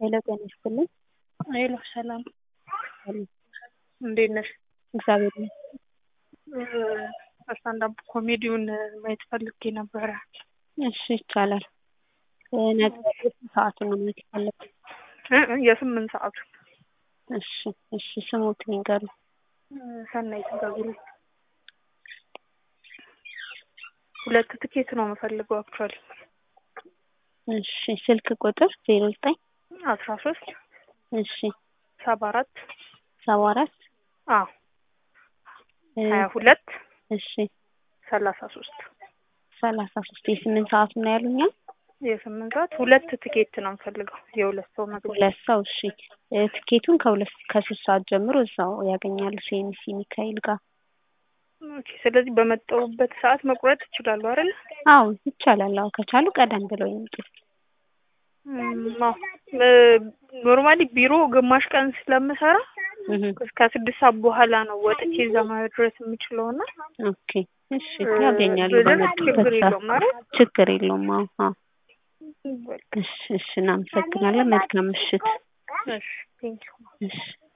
ሄሎ ጤና ይስጥልኝ። ሄሎ ሰላም፣ ሰላም፣ እንዴት ነሽ? እግዚአብሔር ይመስገን። ስታንዳፕ ኮሜዲውን ማየት ፈልጌ ነበረ። እሺ ይቻላል። ነገ ሰዓቱን ነው ማየት የፈለግኩት። እ እ የስምንት ሰዓቱ እሺ እሺ፣ ስሙት ንገሩ። ሰናይት ገብሩ። ሁለት ትኬት ነው የምፈልገው አክቹዋሊ እሺ፣ ስልክ ቁጥር ዜሮ ዘጠኝ አስራ ሶስት እሺ፣ ሰባ አራት ሰባ አራት አዎ ሀያ ሁለት እሺ፣ ሰላሳ ሶስት ሰላሳ ሶስት የስምንት ሰዓቱ ነው ያሉኛል። የስምንት ሰዓት ሁለት ትኬት ነው የምፈልገው የሁለት ሰው መግቢያ ሁለት ሰው እሺ። እ ትኬቱን ከሁለት ከሶስት ሰዓት ጀምሮ እዛው ያገኛሉ ሲኤምሲ ሚካኤል ጋር። ኦኬ። ስለዚህ በመጣሁበት ሰዓት መቁረጥ ይችላሉ አይደል? አዎ ይቻላል። አዎ ከቻሉ ቀደም ብለው ይምጡ። ኖርማሊ ቢሮ ግማሽ ቀን ስለምሰራ እህ እስከ ስድስት ሰዓት በኋላ ነው ወጥቼ እዛ መድረስ የምችለው እና ኦኬ እሺ፣ ያገኛሉ ብልህ በመጡበት ችግር ሰዓት። የለውም አይደል? ችግር የለውም። አዎ አዎ። በቃ እሺ እሺ፣ እናመሰግናለን። መልካም ምሽት። እሺ ቴንኪው እሺ